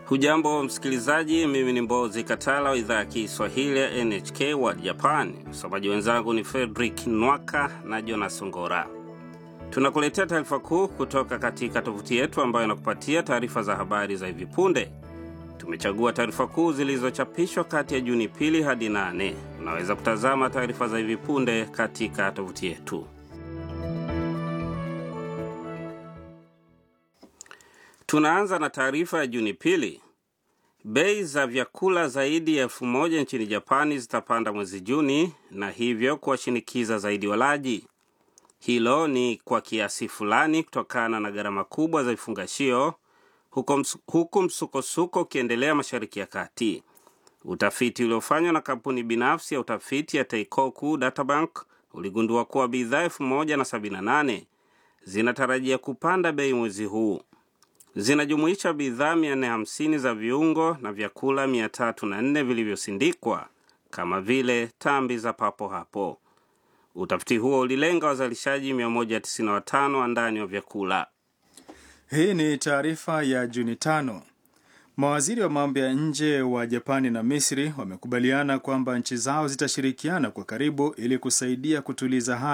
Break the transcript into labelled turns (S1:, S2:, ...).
S1: Hujambo msikilizaji, mimi ni Mbozi Katala wa idhaa ya Kiswahili ya NHK World Japan. Msomaji wenzangu ni Fredrik Nwaka na Jonas Ngora. Tunakuletea taarifa kuu kutoka katika tovuti yetu ambayo inakupatia taarifa za habari za hivi punde. Tumechagua taarifa kuu zilizochapishwa kati ya Juni pili hadi nane. Unaweza kutazama taarifa za hivi punde katika tovuti yetu. Tunaanza na taarifa ya Juni pili. Bei za vyakula zaidi ya elfu moja nchini Japani zitapanda mwezi Juni na hivyo kuwashinikiza zaidi walaji. Hilo ni kwa kiasi fulani kutokana na gharama kubwa za vifungashio huku msukosuko ukiendelea Mashariki ya Kati. Utafiti uliofanywa na kampuni binafsi ya utafiti ya Teikoku Databank uligundua kuwa bidhaa elfu moja na sabini na nane zinatarajia kupanda bei mwezi huu zinajumuisha bidhaa 450 za viungo na vyakula 304 vilivyosindikwa kama vile tambi za papo hapo. Utafiti huo ulilenga wazalishaji 195 wa ndani wa vyakula.
S2: Hii ni taarifa ya Juni tano. Mawaziri wa mambo ya nje wa Japani na Misri wamekubaliana kwamba nchi zao zitashirikiana kwa karibu ili kusaidia kutuliza hali